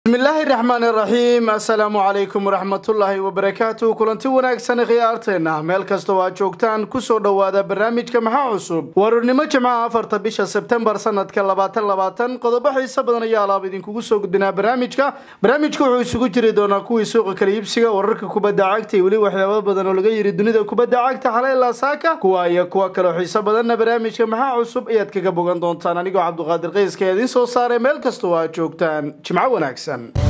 bismillaahi raxmaan iraxiim assalaamu calaykum waraxmatullaahi wabarakaatu kulanti wanaagsan khiyaarteena meel kasta oo aad joogtaan kusoo dhowaada barnaamijka maxaa cusub warurnimo jimcaha afarta bisha sebtembar sanadka labaatan labaatan qodobo xiise badan ayaa alaab idinkugu soo gudbinaa barnaamijka barnaamijka wuxuu isugu jiri doonaa kuwii suuqa kala iibsiga wararka kubadda cagta iyo weli waxyaaba badan oo laga yiri dunida kubadda cagta xalay lasaaka kuwa iyo kuwa kaleo xiise badanna barnaamijka maxaa cusub ayaad kaga bogan doontaan anigoo cabduqaadir qayska ee idiin soo saaray meel kasta oo aad joogtaan jimco wanaagsan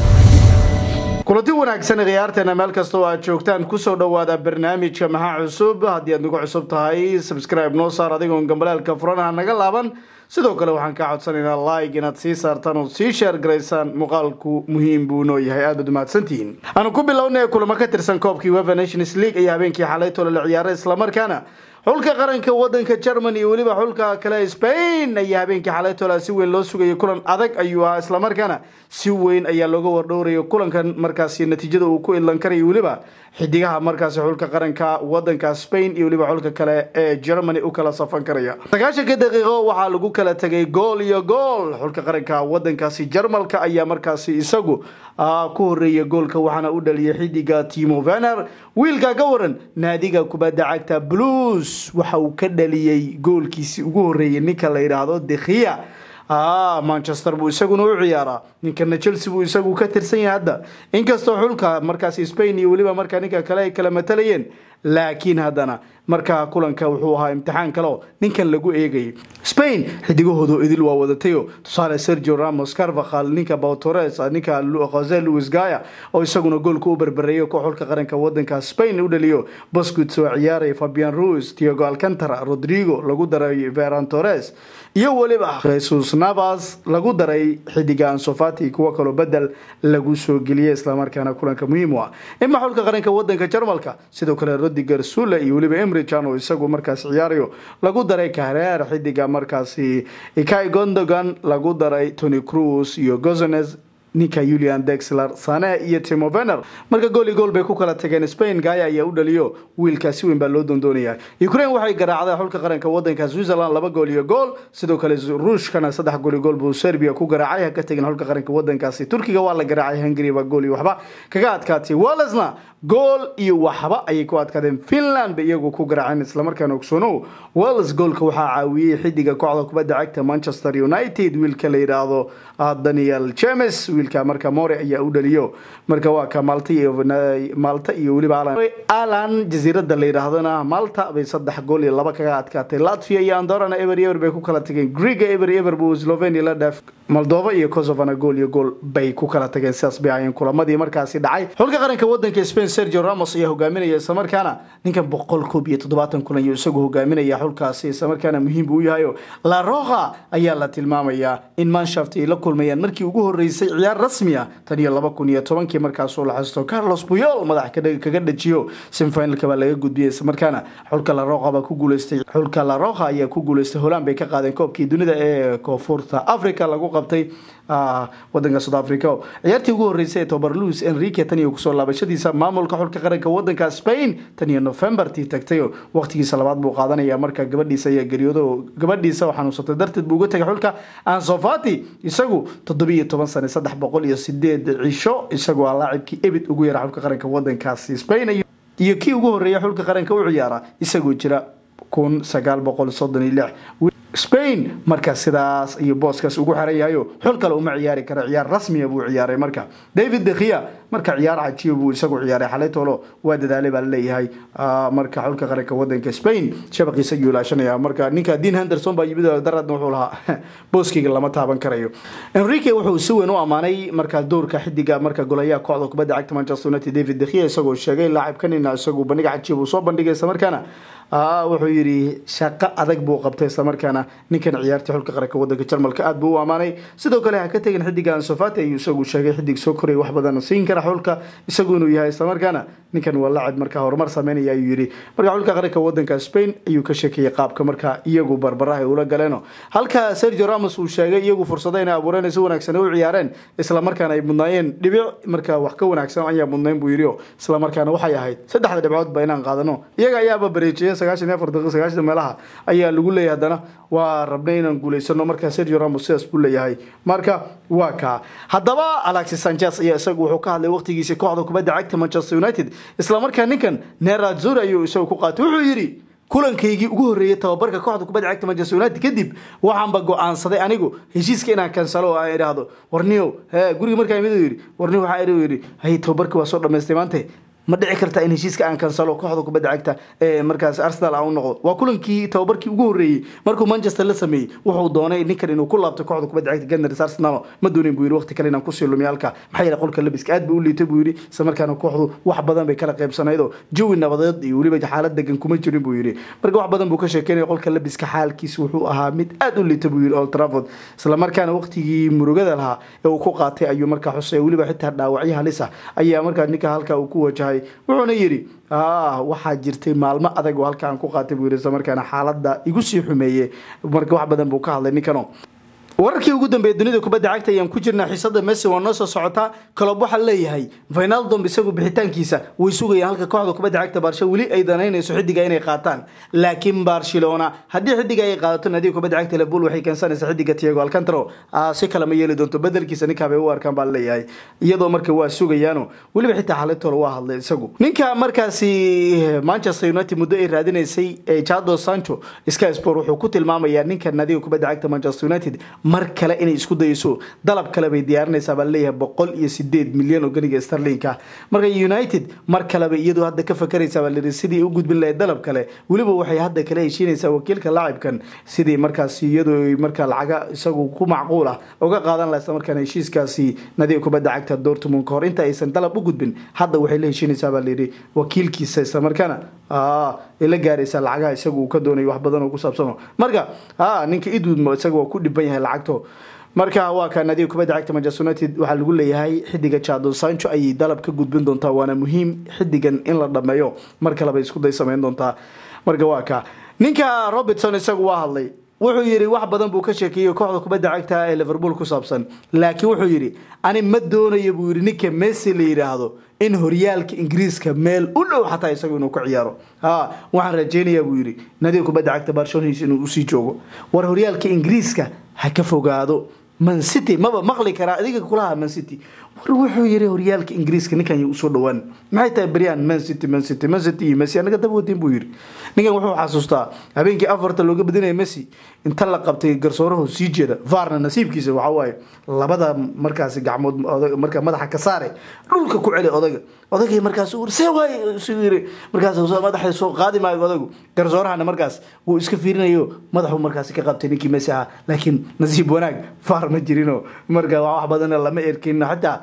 kulanti wanaagsan khiyaarteena meel kasta oo aad joogtaan kusoo dhowaada barnaamijka maxaa cusub haddii aad nagu cusub tahay subscribe noo saar adigoon gambalaalka furanaha naga laaban sidoo kale waxaan kaa codsanaynaa like inaad sii saartaan oo sii sheer garaysaan muuqaalku muhiim buu noo yahay aad baad umahadsantihiin aanu ku bilownay kulamo ka tirsan koobkii wefa nations league ayaa habeenkii xalay tole la ciyaaray islamarkaana xulka qaranka wadanka germany iyo weliba xulka kale spain ayaa habeenkii xalaytola si weyn loo sugayay kulan adag ayuu ahaa islamarkaana si weyn ayaa looga wardhowraya kulankan markaasi natiijada uu ku idlan karayo weliba xidigaha markaasi xulka qaranka wadanka spain iyo weliba xulka kale ee germany u kala safan karaya sagaashanka daqiiqo waxaa lagu kala tegay gool iyo gool xulka qaranka wadankaasi jarmalka ayaa markaasi isagu ku horeeya goolka waxaana u dhaliyay xidiga timo vener wiilka ka waran naadiga kubadda cagta blues waxa uu ka dhaliyey goolkiisii ugu horeeyay ninka la yidhaahdo dekhiya manchester buu isaguna u ciyaaraa ninkana chelsea buu isagu ka tirsan yahay hadda inkastoo xulka markaasi spain iyo weliba markaa ninka kale ay kala matalayeen laakiin haddana markaa kulanka wuxuu ahaa imtixaan kaleo ninkan lagu eegayay spain xidigahoodu idil waa wadatayo tusaale sergio ramos carvahal ninka bautores ninka jose luis gaya oo isaguna goolka u berbereeyo koo xulka qaranka wadanka spain u dhaliyo boscuits oo ciyaaraya fabian ruis tiago alcantara rodrigo lagu daray veran torres iyo weliba jesus navas lagu daray xidiga ansofati kuwo kaloo bedel lagu soo geliyay islamarkaana kulanka muhiim u ah ima xulka qaranka wadanka jarmalka sidoo kale rodiger sule iyo weliba emrijan oo isagu markaas ciyaarayo lagu daray kareer xidiga markaasi ikai gondogan lagu daray tony cruz iyo gozones ninka julian dexler sane iyo timo vener marka gooli gool bay ku kala tageen spain gaya ayaa u dhaliyo wiilkaa si weyn baa loo doondoonaya ukraine waxay garaacday xulka qaranka wadanka switzerland laba gool iyo gool sidoo kale ruushkana saddex gool iyo gool buu serbia ku garaacay ha ka tegin xulka qaranka wadankaasi turkiga waa la garaacay hungary baa gool iyo waxba kaga adkaatay walesna gool iyo waxba ayay ku adkaadeen finland bay iyagu ku garaaceen islamarkaana ogsoonow wales goolka waxaa caawiyey xidiga kooxda kubadda cagta manchester united wiilka la yidhaahdo daniel james wiilka marka more ayaa u dhaliyo marka waa ka malta iyo malta iyo weliba alan jasiirada la yidhaahdona malta bay saddex gool iyo laba kaga adkaatay latvia iyo andorana eber eber bay ku kala tageen greega eber eber buu slovenia la dhaaf moldova iyo kosovana gool iyo gool bay ku kala tageen sidaas bay ahayeen kulamadii markaasi dhacay xulka qaranka wadanka spain sergio ramos ayaa hogaaminaya islamarkaana ninkan boqol koob iyo toddobaatan kulan iyo isagu hogaaminaya xulkaasi islamarkaana muhiim buu u yahayo la roha ayaa la tilmaamayaa in manshaft ay la kulmayaan markii ugu horeysay ciyaar rasmi ah tan iyo laba kun iyo tobankii markaasuu la xasto carlos puyol madax kaga dhajiyo semifinalka baa laga gudbiyay islamarkaana xulka la roha baa ku guuleystay xulka la roha ayaa ku guuleystay holand bay ka qaadeen koobkii dunida ee koonfurta africa lagu qabtay wadanka south africa ciyaartii ugu horeysay ee tobar louis enrique tan iyo kusoo laabashadiisa maamulka xulka qaranka wadanka spain tan iyo novembertii tagtay waqtigiisa labaad buu qaadanaya marka gabadhiisa ayaa geeriyoodo gabadhiisa oo xanuunsatay darteed buu uga tagay xulka ansofati isagu toddobiiyo toban sane saddex boqol iyo sideed cisho isagoo ah laacibkii ebid ugu yara xulka qaranka wadankaasi spain iyo kii ugu horeeya xulka qaranka u ciyaara isagoo jira kun sagaal boqol soddon iyo lix spain marka sidaas iyo booskaas ugu xeran yahayo xul kale uma ciyaari kara ciyaar rasmiya buu ciyaaray marka david dekhiya marka ciyaar cajiyo buu isagu ciyaaray xalay toolo waa dadaalay baa laleeyahay marka xulka qaranka wadanka spain shabaqiisa ayuu ilaashanaya marka ninka dean henderson baa yimid daradna wuxuu lahaa booskiga lama taaban karayo enrique wuxuu si weyn u ammaanay marka doorka xidiga marka golayaha kooxda kubadda cagta manchester united david dekhiya isagoo sheegay laacibkanina isagu bandhiga cajiyo buu soo bandhigay isla markaana wuxuu yidhi shaqo adag buu qabtay islamarkaana ninkan ciyaarta xulka qaranka wadanka jarmalka aad buu u ammaanay sidoo kale ha ka tegin xidiga ansofati ayuu isagu sheegay xidig soo koraya wax badan siin kara xulka isagu inuu yahay islamarkaana ninkan waa lacib markaa horumar sameynaya ayuu yidhi marka xulka qaranka wadanka spain ayuu ka sheekeeyey qaabka markaa iyagu barbaraha ay ula galeeno halka sergio ramos uu sheegay iyagu fursado inay abuureen si wanaagsan u ciyaareen islamarkaana ay mudnaayeen dhibic markaa wax ka wanaagsan ayaa mudnayn buu yidhi islamarkaana waxay ahayd saddexda dhibcood ba inaan qaadano iyaga ayaaba bareejiyay sagaashan iyo afar daqiiqa sagaashan meelaha ayaa lagu leeyahay haddana waa rabnay inaan guulaysano markaa sergio ramos sidaas buu leeyahay marka waa kaa haddaba alexis sanchez ayaa isagu wuxuu ka hadlay waqtigiisii kooxda kubadda cagta manchester united islamarkaa ninkan nerazur ayuu isagu ku qaatay wuxuu yidhi kulankaygii ugu horreeyey tababarka kooxda kubadda cagta manchester united kadib waxaanba go-aansaday anigu heshiiska inaan kansalo oo aan idhaahdo warniyow he guriga markaa imid yidhi warniyo waxaa idhi yidhi hay tababarkii waa soo dhamaystay maante ma dhici karta in heshiiska aan kansalo kooxda kubadda cagta ee markaas arsenal aan u noqdo waa kulankii tababarkii ugu horreeyey markuu manchester la sameeyey wuxuu doonay ninkan inuu ku laabto kooxda kubadda cagta gunners arsenal ma doonin buu yidhi waqti kale inaan kusii lumiyo halka maxaa yeele qolka labiska aad buu u liitay buu yidhi isla markaana kooxdu wax badan bay kala qaybsanayd oo jawi nabadeed iyo weliba xaalad degan kuma jirin buu yidhi marka wax badan buu ka sheekeynaya qolka labiska xaalkiisa wuxuu ahaa mid aad u liita buu yidhi old trafford isla markaana waqtigii murugada lahaa ee uu ku qaatay ayuu markaa xusay weliba xitaa dhaawacyo halis ah ayaa markaa ninka halka uu ku wajahay wuxuuna yidhi waxaa jirtay maalmo adag oo halka aan ku qaatay buu yidhi isla markaana xaaladda igu sii xumeeye marka wax badan buu ka hadlay ninkano wararkii ugu dambeeyay dunida kubadda cagta ayaan ku jirnaa xiisada messi waa noo soo socotaa kalob waxaa leeyahay vinaldom isagu bixitaankiisa way sugayaan halka kooxda kubadda cagta baarsha weli ay danaynayso xidiga inay qaataan laakiin barcelona haddii xidiga ay qaadato naadiga kubadda cagta liverpool waxay keensanaysaa xidiga tiago alcantaro si kale ma yeeli doonto bedelkiisa ninkaabay u arkaan baa leeyahay iyadoo marka waa sugayaano weliba xitaa xalitoola waa hadlay isagu ninka markaasi manchester united muddo ay raadinaysay jado sancho sky sport wuxuu ku tilmaamayaa ninka naadiga kubadda cagta manchester united mar kale inay isku dayso dalab kale bay diyaarinaysaa baa leeyahay boqol iyo sideed milyan oo ganiga starlinka marka united mar kaleba iyadu hadda ka fakaraysaa baa layidhi sidii u gudbin lahayd dalab kale weliba waxay hadda kale heshiinaysaa wakiilka laacibkan sidii markaas iyadu markaa lacaga isagu ku macquul ah uga qaadan laha isla markaana heshiiskaasi nadiga kubadda cagta dortmund ka hor inta aysan dalab u gudbin hadda waxay la heshiinaysaa baa layidhi wakiilkiisa isla markaana ay la gaaraysaa lacagaha isagu uu ka doonayo wax badan oo ku saabsano marka ninka idwood isaga waa ku dhiban yahay lacagto marka waa ka naadiga kubadda cagta manchester united waxaa lagu leeyahay xidiga jadon sancho ayay dalab ka gudbin doontaa waana muhiim xidigan in la dhameeyo mar kaleba isku day samayn doontaa marka waa ka ninka robertson isagu waa hadlay wuxuu yidhi wax badan buu ka sheekeeyey kooxda kubadda cagta ee liverpool ku saabsan laakiin wuxuu yidhi ani ma doonayo buu yidhi ninka messi la yidhaahdo in horyaalka ingiriiska meel u dhow xataa isagu inuu ka ciyaaro ha waxaan rajeynayaa buu yidhi nadiga kubadda cagta barcelonais inuu usii joogo war horyaalka ingiriiska ha ka fogaado man city maba maqli karaa adiga kulaha man city war wuxuu yiri horyaalka ingiriiska ninkan y usoo dhawaan maxay tahay beryan man city man city man city iyo messi anaga daba wadin buu yiri ninkan wuxuu xasuustaa habeenkii afarta looga badinaya messi inta la qabtay garsoorahu sii jeeda varna nasiibkiisa waxaa waaye labada markaasi gacmood marka madaxa ka saare dhulka ku celi odaga odagay markaas see waay isu yiri markaas madaxa soo qaadi maayo odagu garsoorahana markaas wuu iska fiirinayo madaxu markaasi ka qabtay ninkii messi ahaa laakiin nasiib wanaag var ma jirino marka wax badan lama erkin xitaa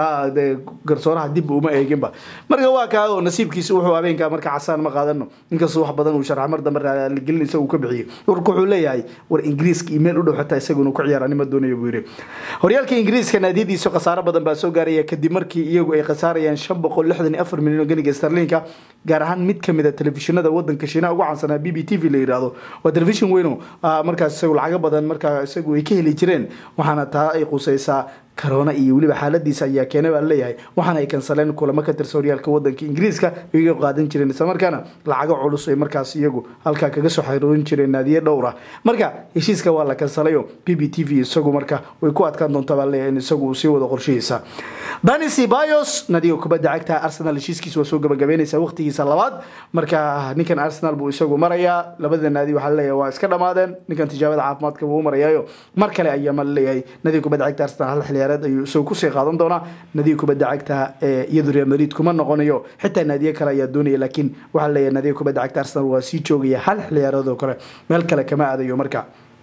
garsooraha dib uma eeginba marka waa kaa oo nasiibkiisa wuxuu habeenkaa marka casaan ma qaadano inkastoo wax badan uu sharxa mar dambe raaligelin isagu ka bixiyey warka wuxuu leeyahay war ingiriiska iyo meel u dhow xataa isagu inuu ku ciyaar anima doonayo buu yidhi horyaalka ingiriiska naadiyadiisu khasaaro badan baa soo gaaraya kadib markii iyagu ay khasaarayaan shan boqol lixdan iyo afar milyan oo ganiga starlinka gaar ahaan mid kamid a telefishinada wadanka shiinaha ugu caansanaa b b t v la yidhaahdo waa telefishin weyno markaas isagu lacago badan markaa isagu ay ka heli jireen waxaana taa ay qusaysaa corona iyo weliba xaaladiisa ayaa keenay baa leeyahay waxaana ay kansaleen kulamo ka tirsan horyaalka wadanka ingiriiska iyaga qaadan jireen isla markaana lacago culus ay markaas iyagu halkaa kaga soo xaroorin jireen naadiye dhowr ah marka heshiiska waa la kansalayo b b t v isagu marka way ku adkaan doontaa baa leeyahay in isagu uu sii wado qorshihiisa dani sibayos nadiga kubadda cagta arsenal heshiiskiisa waa soo gabagabeynaysa waqtigiisa labaad marka ninkan arsenal buu isagu marayaa labada naadi waxaa leeyahay waa iska dhamaadeen ninkan tijaabada caafimaadka buu marayaayo mar kale ayaa ma leeyahay nadiga kubadda cagta arsenal hal xilli ayuu isagu kusii qaadan doonaa nadiga kubadda cagta iyadu real madrid kuma noqonayo xitaa naadiye kale ayaa doonaya laakiin waxaa leeyahay nadiga kubadda cagta arsenal waa sii joogaya hal xiliyaarood oo kale meel kale kama aadayo marka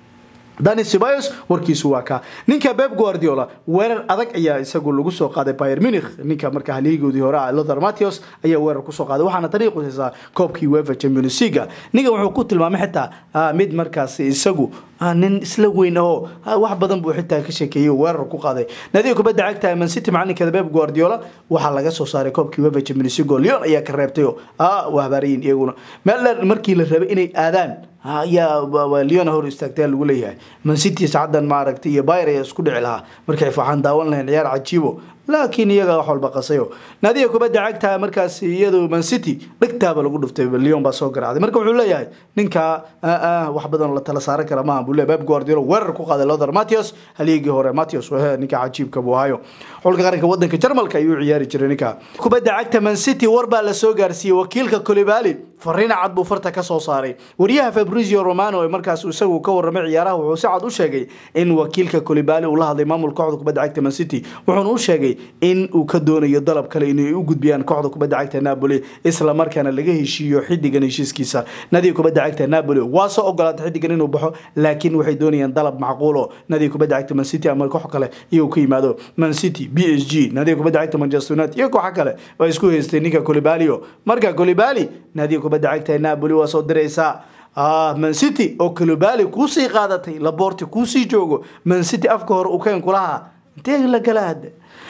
dani sibayos warkiisu waa kaa ninka beb guardiola weerar adag ayaa isagu lagu soo qaaday bayer munich ninka marka haliigoodii hore ah lothar matthews ayaa weerar kusoo qaaday waxaana tani qusaysaa koobkii wefa champions league ninkan wuxuu ku tilmaamay xitaa mid markaasi isagu nin isla weyn oo wax badan buu xitaa ka sheekeeyey weerar ku qaaday naadiga kubadda cagta man city macalinkeeda beb guardiola waxaa laga soo saaray koobkii wefa champions league oo leon ayaa ka reebtay oo waa habaarayin iyaguna meel dheer markii la rabay inay aadaan ayaa leona hor istaagtaa lagu leeyahay man city saacadan maaragtay iyo bayr ayaa isku dhici lahaa markay faxaan daawan lahayn ciyaar cajiibo laakiin iyaga wax walba qasayo naadiga kubadda cagta markaas iyadu man city dhegtaaba lagu dhuftay lyon baa soo garaacday marka wuxuu leeyahay ninka wax badan la tala saaran kara maaha buu leeyahay pep guardiola weerar ku qaaday lothar matthews haligii hore matthews wahe ninka cajiibka buu ahayo xulka qaranka wadanka jarmalka ayuu ciyaari jiray ninka kubadda cagta man city war baa la soo gaarsiiyey wakiilka colibali fariin cad buu farta ka soo saaray wariyaha fabrizio romano ee markaas isagu ka warramay ciyaaraha wuxuu si cad u sheegay in wakiilka colibali uu la hadlay maamulka kooxda kubadda cagta man city wuxuuna u sheegay in uu ka doonayo dalab kale inay u gudbiyaan kooxda kubadda cagta napoli isla markaana laga heshiiyo xidigan heshiiskiisa nadiga kubadda cagta napoli waa soo ogolaatay xidigan inuu baxo laakiin waxay doonayaan dalab macquulo nadiga kubadda cagta man city ama koox kale iyuu ka yimaado man city b s g nadiga kubadda cagta manchester united iyo kooxa kale waa isku haystay ninka colibalio marka colibali nadiga kubadda cagta napoli waa soo diraysaa man city oo colibali kuusii qaadatay laborti kuusii joogo man city afka hore ukeen kulahaa intee la gala hadde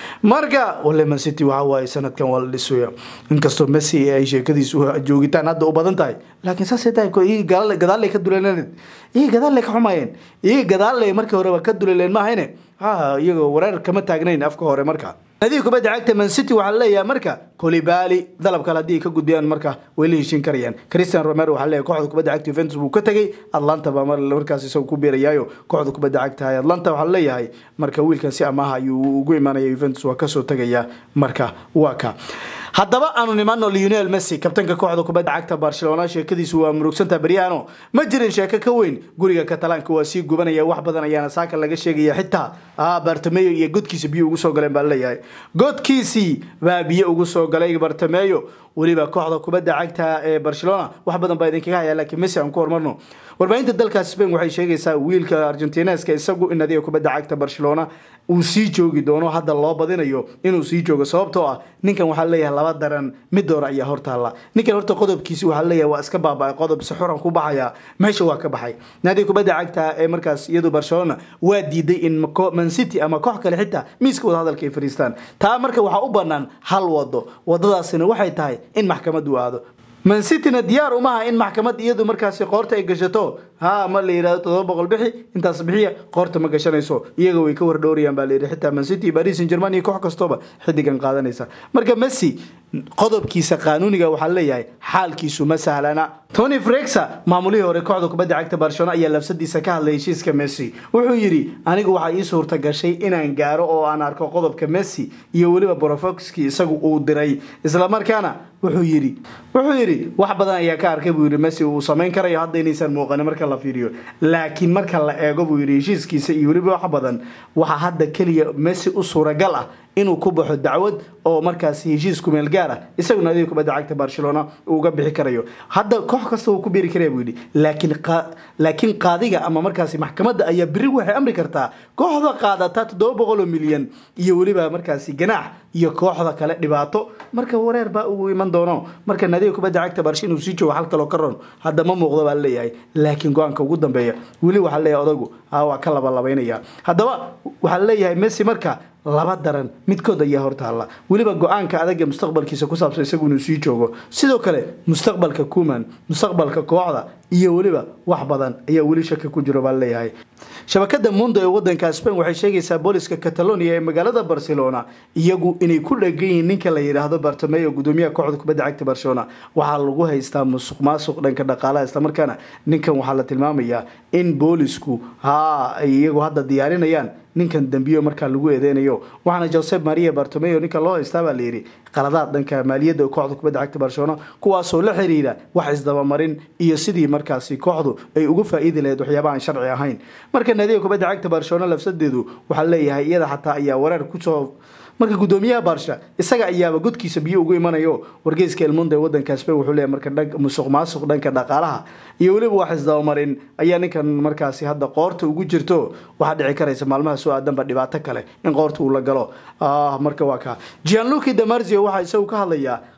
marka wale man city waxa waaye sanadkan waa la dhisaya inkastoo messi ay sheekadiisu joogitaan hadda u badan tahay laakiin saasay tahay gadaalay ka duleeleened iyaga gadaalay ka xumayeen iyaga gadaalay markii horeba ka duleeleen maahayne ha iyagoo wareer kama taagnayn afka hore marka nadiga kubadda cagta man city waxaa leeyahay marka colibali dalab kale haddii ay ka gudbiyaan marka way la heshiin karayaan christian romero waxaa leeyahay kooxda kubadda cagta juventus buu ka tegay atlanta baa markaas isagu ku beerayaayo kooxda kubadda cagta atlanta waxaa leeyahay marka wiilkan si amaaha ayuu ugu imaanaya juventus waa kasoo tegaya marka waa ka haddaba aanu nimaano leonel messi kabtanka kooxda kubadda cagta barcelona sheekadiisu waa murugsanta beryahano ma jirin sheeko ka weyn guriga katalaanka waa sii gubanaya wax badan ayaana saaka laga sheegaya xitaa bartameyo iyo godkiisa biyo ugu soo galeen baa leeyahay godkiisii baa biyo ugu soo galay bartameyo weliba kooxda kubadda cagta ee barcelona wax badan baa idinkaga haya laakiin messi aan ku hormarno warbaahinta dalka spain waxay sheegaysaa wiilka argentineska isagu in nadiga kubadda cagta barcelona uu sii joogi doono hadda loo badinayo inuu sii joogo sababtoo ah ninkan waxaa leeyahay laba daran mid doora ayaa hortaalla ninkan horta qodobkiisi waxaa leeyahay waa iska baaba qodob si xuran ku baxaya meesha waa ka baxay nadiga kubadda cagta ee markaas iyadu barcelona waa diiday in man city ama koox kale xitaa miiska wada hadalka ay fariistaan taa marka waxaa u banaan hal wado wadadaasina waxay tahay in maxkamadu aado man cityna diyaar umaha in maxkamad iyadu markaasi qoorta ay gashato ha ma la yidhahdo todoba boqol bixi intaas bixiya qoorta ma gashanayso iyaga way ka wardhowrayaan baa layidhi xitaa man city paris saint german iyo koox kastooba xidigan qaadanaysa marka messi qodobkiisa qaanuuniga waxaa leeyahay xaalkiisu ma sahlana tony frexa maamulihii hore kooxda kubadda cagta barcelona ayaa labsadiisa ka hadlay heshiiska messi wuxuu yidhi anigu waxaa ii suurta gashay inaan gaaro oo aan arko qodobka messi iyo weliba brofoxki isagu uu diray islamarkaana wuxuu yidhi wuxuu yidhi wax badan ayaa ka arkay buu yidhi messi uu samayn karayo hadda inaysan muuqanin marka la fiiriyo laakiin marka la eego buu yidhi heshiiskiisa iyo weliba wax badan waxaa hadda keliya messi u suuragal ah inuu ku baxo dacwad oo markaas heshiis kumeel gaar ah isaguna adiga kubadda cagta barcelona uu uga bixi karayo hadda koox kasta wuu ku beeri karaya buu yidhi laakiin laakiin qaadiga ama markaasi maxkamadda ayaa beri waxay amri kartaa kooxda qaadata toddoba boqol oo milyan iyo weliba markaasi ganaax iyo kooxda kale dhibaato marka wareer baa ugu iman doono marka nadiga kubadda cagta barsha inuu sii joogo hal kaloo ka ron hadda ma muuqdo baa leeyahay laakiin go-aanka ugu dambeeya weli waxaa leeyahay odagu ha waa ka labalabaynaya haddaba waxaa leeyahay messi marka laba daran midkood ayaa hortaalla weliba go-aanka adag ee mustaqbalkiisa ku saabsan isagu inuu sii joogo sidoo kale mustaqbalka kuman mustaqbalka kooxda iyo weliba wax badan ayaa weli shaki ku jiro baa leeyahay shabakada mundo ee wadanka spain waxay sheegaysaa booliska catalonia ee magaalada barcelona iyagu inay ku dhegan yihiin ninka la yidhaahdo bartameyo gudoomiyaha kooxda kubadda cagta barcelona waxaa lagu haystaa musuq maasuq dhanka dhaqaalaha islamarkaana ninkan waxaa la tilmaamayaa in boolisku ha ay iyagu hadda diyaarinayaan ninkan dambiyo markaa lagu eedeynayo waxaana josep maria bartomeo ninka loo haystaa baa layidhi qaladaad dhanka maaliyadda kooxda kubadda cagta barcelona kuwaasoo la xiriira wax isdabamarin iyo sidii markaasi kooxdu ay uga faa-iidi lahayd waxyaaba aan sharci ahayn marka naadiga kubadda cagta barcelona lafsadeedu waxaa leeyahay iyada xataa ayaa wareer kusoo marka gudoomiyaha baarsha isaga ayaaba godkiisa biyo ugu imanayo wargeyska elmonda ee wadanka spain wuxuu leeyahay marka musuq maasuq dhanka dhaqaalaha iyo weliba wax isdabamarin ayaa ninkan markaasi hadda qoorta ugu jirto waxaa dhici karaysa maalmaha soo aadanba dhibaato kale in qoorta uu la galo marka waa kaa gianluki damarzio waxaa isagu ka hadlayaa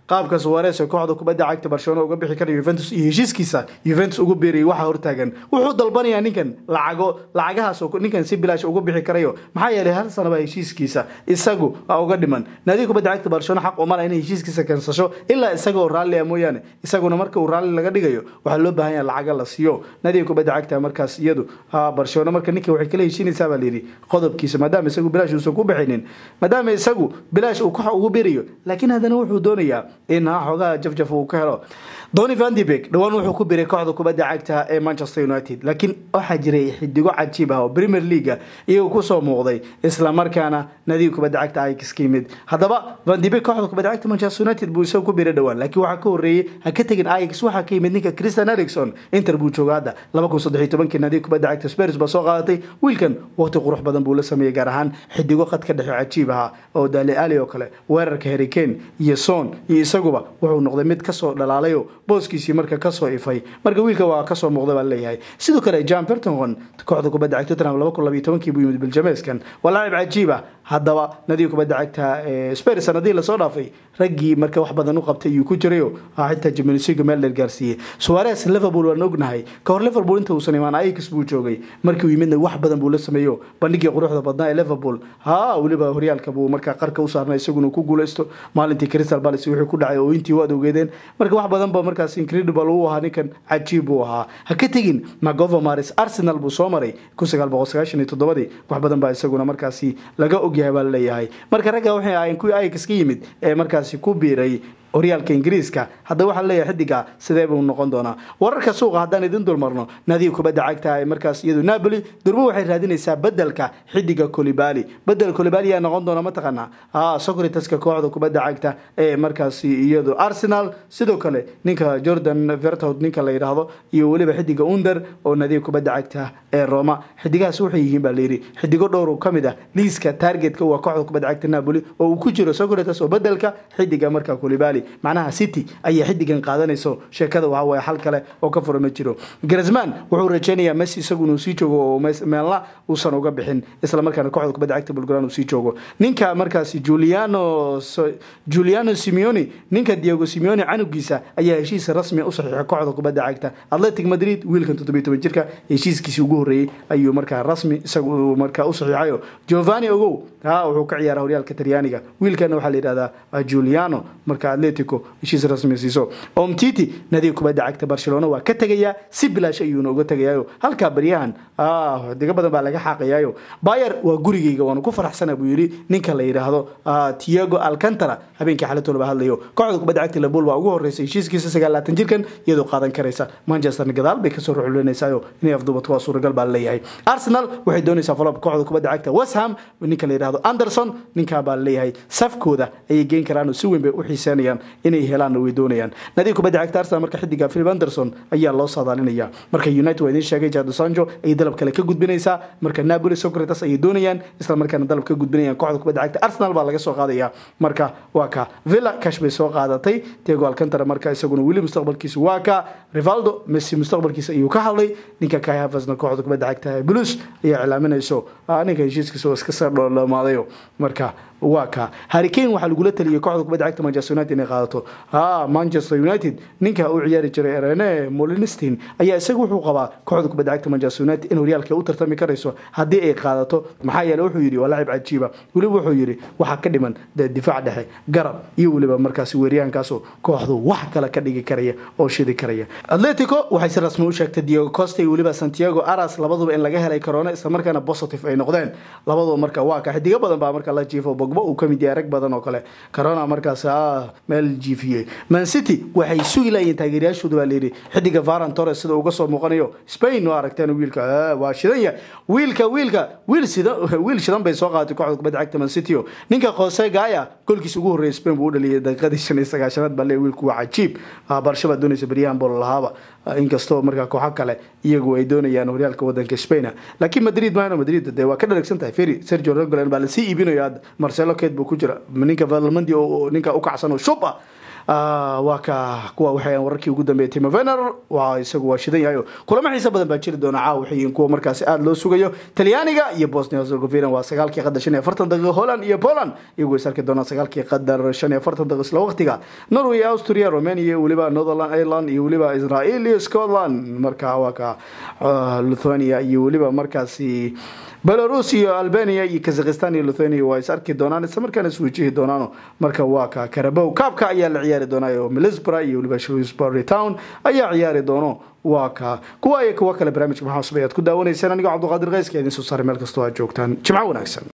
qaabka suwares ee kooxda kubadda cagta barcelona uga bixi karayo yuventus iyo heshiiskiisa yuventus ugu biirayay waxaa hortaagan wuxuu dalbanayaa ninkan lacago lacagahaas oo ninkan si bilaash uga bixi karayo maxaa yeelay hal sanaba heshiiskiisa isagu aa uga dhiman naadiga kubadda cagta barcelona xaq uma laha inay heshiiskiisa kansasho ilaa isaga oo raalli ah mooyaane isaguna marka uu raalli laga dhigayo waxaa loo baahan yaha lacaga la siiyo naadiga kubadda cagta markaas iyadu barcelona marka ninka waxay kala heshiinaysaa baa layidhi qodobkiisa maadaama isagu bilaash uusan ku bixinin maadaama isagu bilaash uu koox ugu birayo laakiin haddana wuxuu doonayaa in ha xoogaha jafjaf uu ka helo doni vandibek dhowaan wuxuu ku biray kooxda kubadda cagta ee manchester united laakiin waxaa jiray xidigo cajiib ah oo premier leaga iyagu kusoo muuqday islamarkaana nadiga kubadda cagta ajax ka yimid haddaba vandibek kooxda kubadda cagta manchester united buu isagu ku biray dhowaan laakiin waxaa ka horreeyey ha ka tegin ajax waxaa ka yimid ninka christian ericson inter buu jooga hadda laba kun saddex iyo tobankii nadiga kubadda cagta spurs baa soo qaadatay wiilkan waqti qurux badan buu la sameeyey gaar ahaan xidigo qad ka dhexe cajiib ahaa oo dali ali oo kale weerarka harricane iyo son iyo isaguba wuxuu noqday mid kasoo dhalaalayo booskiisii marka kasoo ifay marka wiilka waa kasoo muuqda baa leeyahay sidoo kale john fertongon kooxda kubadda cagta tottenham laba kun labiyo tobankii buu yimid biljameeskan waa laacib cajiib ah haddaba nadiga kubadda cagta spurs sanadihii lasoo dhaafay raggii marka wax badan u qabtay iyuu ku jirayo xitaa jimnisiga meel dheer gaarsiiyey suwares liverpool waan ognahay ka hor liverpool inta uusan imaan ajax buu joogay markii uu yimidna wax badan buu la sameeyo bandhigii quruxda badnaa ee liverpool ha weliba horyaalka buu markaa qarka u saarnay isaguna ku guuleysto maalintii crystal palace wixii ku dhacay oo intii waad ogeedeen marka wax badan ba markaas incredible uu ahaa ninkan cajiib buu ahaa ha ka tegin macova maris arsenal buu soo maray kun sagaal boqol sagaashan iyo toddobadii wax badan baa isaguna markaasi laga ogyahay baa laleeyahay marka ragga waxay ahayn kuwii ajax ka yimid ee markaasi ku biiray horyaalka ingiriiska haddaba waxaa leeyahay xidiga sidee buu noqon doonaa wararka suuqa haddaan idin dulmarno naadiga kubadda cagta ee markaas iyadu napoli durmo waxay raadinaysaa bedelka xidiga colibali bedel colibali yaa noqon doona mataqaanaa ha socrataska kooxda kubadda cagta ee markaasi iyadu arsenal sidoo kale ninka jordan vertout ninka la yidhaahdo iyo weliba xidiga under oo naadiga kubadda cagta ee roma xidigahaas waxay yihiin baa layidhi xidigo dhowr ka mid ah liiska targetka waa kooxda kubadda cagta napoli oo uu ku jiro socrates oo bedelka xidiga marka colibali macnaha city ayay xidigan qaadanayso sheekada waxa waye xal kale oo ka fura ma jiro grisman wuxuu rajeynayaa messi isagu inuu sii joogo oo meelna uusan uga bixin islamarkaana kooxda kubadda cagta bulgaran uu sii joogo ninka markaasi juliano juliano simeoni ninka diego simeoni canugiisa ayaa heshiis rasmi u saxiixay kooxda kubadda cagta atletic madrid wiilkan toddobiyo toban jirka heshiiskiisii ugu horreeyey ayuu markaa rasmi isagu markaa u saxiixayo giovanni ogow ha wuxuu ka ciyaara horyaalka talyaaniga wiilkana waxaa la yidhahdaa juliano marka atletico heshiis rasmi siiso omtiti nadiga kubadda cagta barcelona waa ka tegayaa si bilaash ayuuna uga tegayaayo halkaa baryahan diga badan baa laga xaaqayaayo bayer waa gurigeyga waanu ku faraxsana buu yidhi ninka la yidhaahdo tiago alcantara habeenkii xalatoo laba hadlayo kooxda kubadda cagta liverpool waa ugu horreysay heshiiskiisa sagaalaatan jirkan iyadoo qaadan karaysa manchesterna gadaal bay kasoo ruxulinaysayo inay afduubato waa suuragal baa leeyahay arsenal waxay doonaysaa follob kooxda kubadda cagta west ham ninka la yidhahdo anderson ninkaa baa leeyahay safkooda ayay geen karaan si weyn bay u xiiseenayaan inay helaanna way doonayaan nadiga kubadda cagta arsenal marka xidiga philip anderson ayaa loo saadaalinaya marka united waa idiin sheegay jado sanjo ayay dalab kale ka gudbinaysaa marka napoli socrates ayay doonayaan isla markaana dalab ka gudbinayaan kooxda kubadda cagta arsenal baa laga soo qaadaya marka waa ka villa cash bay soo qaadatay tego alcantara marka isaguna weli mustaqbalkiisa waa ka rivaldo messi mustaqbalkiisa ayuu ka hadlay ninka kai havasna kooxda kubadda cagta blues ayaa cilaaminayso ninka heshiiskiisa oo iska soo dhoolamaadayo marka waa ka harricane waxaa lagula taliyay kooxda kubadda cagta manchester united inay qaadato ha manchester united ninka u ciyaari jiray rene molinstin ayaa isaga wuxuu qabaa kooxda kubadda cagta manchester united in horyaalka u tartami karayso haddii ay qaadato maxaa yeele wuxuu yidhi waa lacib cajiiba weliba wuxuu yidhi waxaa ka dhiman dee difaac dhexe garab iyo weliba markaasi weeryahankaasoo kooxdu wax kale ka dhigi karaya oo shidi karaya atletico waxay si rasmi u sheegtay diego costa iyo weliba santiago aras labaduba in laga helay corona islamarkaana positive ay noqdeen labaduba marka waa ka xidigo badan baa marka la jiifo uu kamid yahay rag badan oo kale corona markaas meel jiifiyey man city waxay sugi layiin taageerayaashooda baa layidhi xidiga varan torres sida uga soo muuqanayo spain waa aragteen wiilka waa shidan yahay wiilka wiilka wiil sidan wiil shidan bay soo qaadatay kooxda kubadda cagta man city o ninka jose gaya goolkiisa ugu horreeyay spain buu u dhaliyay daqiiqadii shan iyo sagaashanaad baa leeyahay wiilku waa cajiib barsha baa doonaysa beryahan bool lahaaba inkastoo markaa kooxo kale iyagu ay doonayaan horyaalka wadanka spain laakiin madrid maano madrid dee waa ka dharagsan tahay ferry sergio regolan baa lasii iibinayo hadda marcelo keed buu ku jira ninka valmandi oo ninka u kacsan oo shub ah waa ka kuwa waxay wararkii ugu dambeeyay timo vener waa isagu waa shidan yahay kulamo xiisa badan baa jiri doona caawa waxay yihiin kuwa markaasi aada loo sugayo talyaaniga iyo bosnia herzegovina waa sagaalkii qadar shan iyo afartan daqiiqa holland iyo poland iyagoo is arki doonaan sagaalkii qadar shan iyo afartan daqiiqa isla waqtiga norway austria romania iyo weliba netherland ireland iyo weliba israel iyo scotland marka waa ka lithuania iyo weliba markaasi belarus iyo albania iyo kazakhistan iyo lithuania waa is arki doonaan isla markaana is wajihi doonaano marka waa ka karabow kaabka ayaa la ciyaari doonaa oo milisbra iyo weliba shrewsbury town ayaa ciyaari doono waa ka kuwa iyo kuwa kale barnaamijka maxaa cusub ayaad ku daawanaysaan anigoo cabduqaadir keyska idin soo saaray meel kastoo aad joogtaan jimco wanaagsan